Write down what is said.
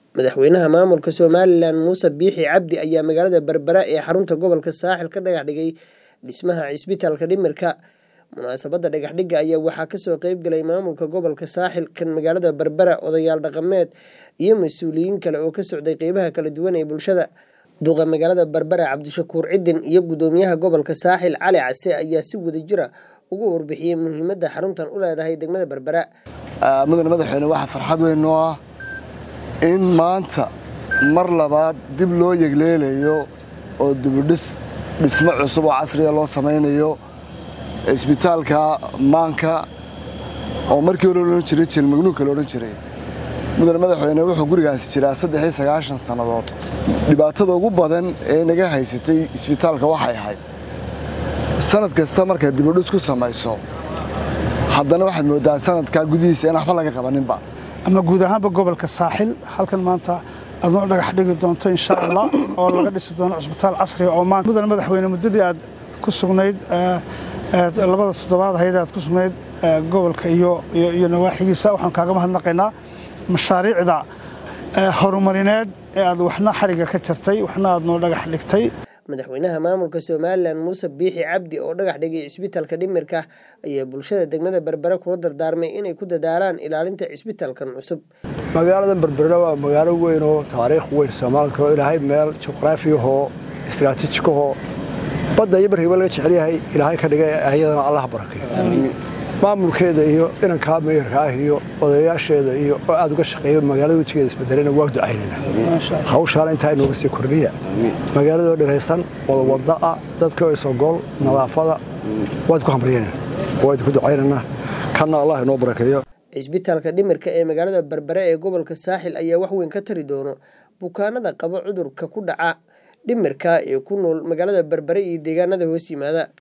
madaxweynaha maamulka somalilan muuse biixi cabdi ayaa magaalada berbera ee xarunta gobolka saaxil ka dhagax dhigay dhismaha cisbitaalka dhimirka munaasabadda dhagaxdhigga ayaa waxaa kasoo qeybgalay maamulka gobolka saaxil kan magaalada berbera odayaal dhaqameed iyo mas-uuliyiin kale oo ka socday qeybaha kala duwan ee bulshada duqa magaalada berbera cabdishakuur cidin iyo gudoomiyaha gobolka saaxil cali case ayaa si wadajira ugu warbixiyey muhiimadda xaruntan u leedahay degmada berbera mudane madaxweyne waxaa farxad weyn noo ah in maanta mar labaad dib loo yegleelayo oo dibudhis dhismo cusub oo casriya loo samaynayo isbitaalka maanka oo markii hore odhan jiray jelmagnuugka la odhan jiray mudane madaxweyne wuxuu gurigaasi jiraa saddex iyo sagaashan sannadood dhibaatada ugu badan ee naga haysatay isbitaalka waxay ahayd sanad kasta markaad dibudhis ku samayso haddana waxaad mooddaa sanadkaa gudihiisa in waxba laga qabaninba ama guud ahaanba gobolka saaxil halkan maanta aad noo dhagax dhigi doonto insha allah oo laga dhisi doono cusbitaal casriga oo maanta mudane madaxweyne muddadii aad ku sugnayd labada toddobaad ahayd aad ku sugnayd gobolka iyo iyo nawaaxigiisa waxaan kaaga mahadnaqaynaa mashaariicda horumarineed ee aad waxna xadhigga ka jartay waxna aad noo dhagax dhigtay madaxweynaha maamulka somalilan muuse biixi cabdi oo dhagax dhigay cisbitaalka dhimirka ayaa bulshada degmada berbera kula dardaarmay inay ku dadaalaan ilaalinta cisbitaalkan cusub magaalada berbera waa magaalo weyn oo taariikh weyn soomaalka oo ilaahay meel juqraafiyahoo istraatiijikahoo badda iyo barkiiba laga jecel yahay ilaahay ka dhigay ayadana allah barakay maamulkeeda iyo inankaa meyrka ah iyo odayaasheeda iyo oo aad uga shaqeeyo magaalada wejigeeda isbedelena waa ducaynayna hawshaana intaa inooga sii kordhiya magaaladoo dhiraysan wada wada ah dadka isogol nadaafada waad ku hambalyanayna waad ku ducaynana kanna allah inoo barakeeyo cisbitaalka dhimirka ee magaalada berbere ee gobolka saaxil ayaa wax weyn ka tari doono bukaanada qaba cudurka ku dhaca dhimirka ee ku nool magaalada berbere iyo deegaanada hoos yimaada